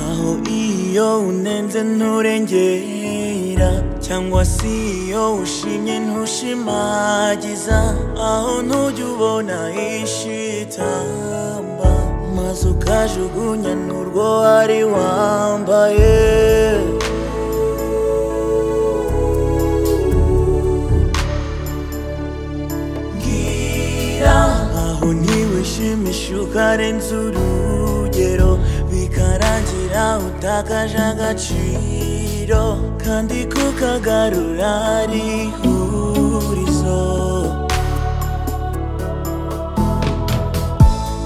aho iyo unenze nturengera cyangwa se iyo ushimye ntushimagiza aho ntujya ubona ishitamba maze ukajugunya n'urwo wari wambaye mbwira aho ntiwishimisha ukarenza urugero bikarangira utakaje agaciro kandi kukagarura ari ihurizo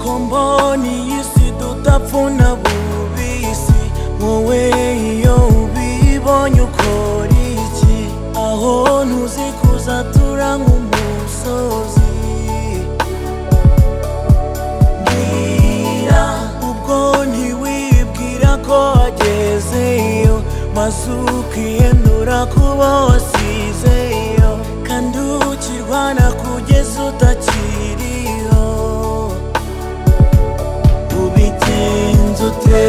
ko mbona iyi si tudapfuna bubisi wowe iyo ubibonye ukora iki aho ntuzi kuzatura nk'umusozi mbwira ubwo ntiwibwira ko wagezeyo maze ukihendura kuba wasizeyo kandi ukirwana kugeza utakiriho ubigenza ute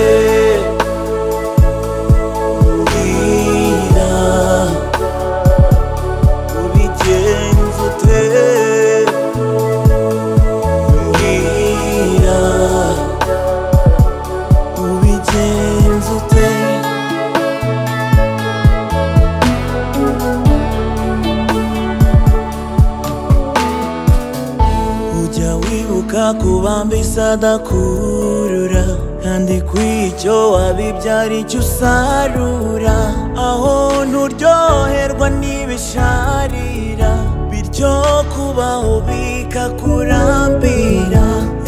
mbwira ubigenza ute mbwira ubigenza ute ujya wibuka kubambisa adakurura kandi kw'icyo wabibyara icyo usarura aho nturyoherwa n'ibisharira bityo kubaho bikakurambira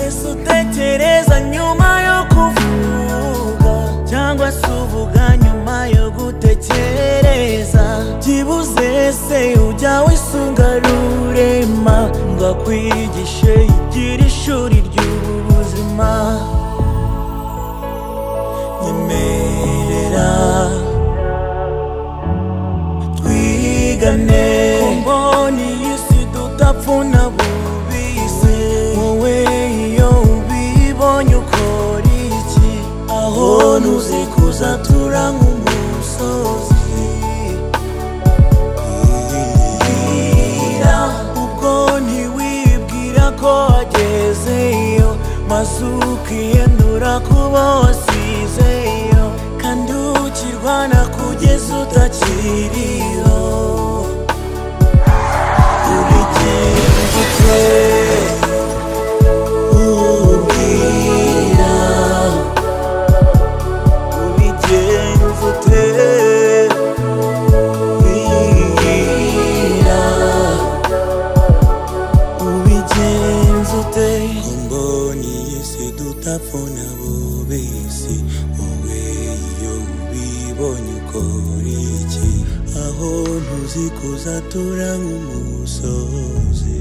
ese utekereza nyuma yo kuvuga cyangwa se uvuga nyuma yo gutekereza byibuze se ujya wisunga rurema ngo akwigishe igira ishuri ry'ubu buzima nyemerera twigane mbona iyi si tudapfuna bubise wowe iyo ubibonye ukora iki aho ntuzi kuzatura nk'umusozi Bwira, ubwo ntiwibwira ko wagezeyo maze ukihendura kuba wasizeyo kandi ukirwana kugeza utakiriho ubigenza ute ubwira ubigenza ute ubwira ubigenza ute mboni yese dutapfuna bubisi wowe iyo ubibonye ukora iki aho ntuzi kuzatura nk'umusozi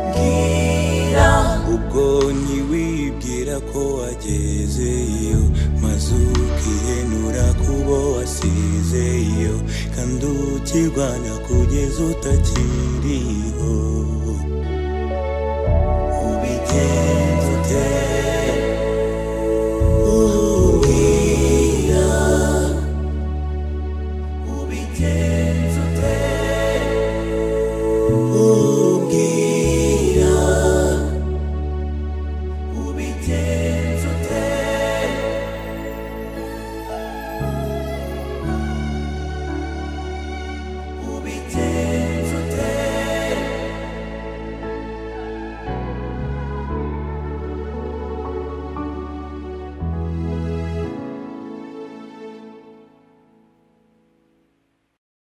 mbwira ubwo ntiwibwira ko wagezeyo maze ukihenura kubo wasizeyo kandi ukirwana kugeza utakiri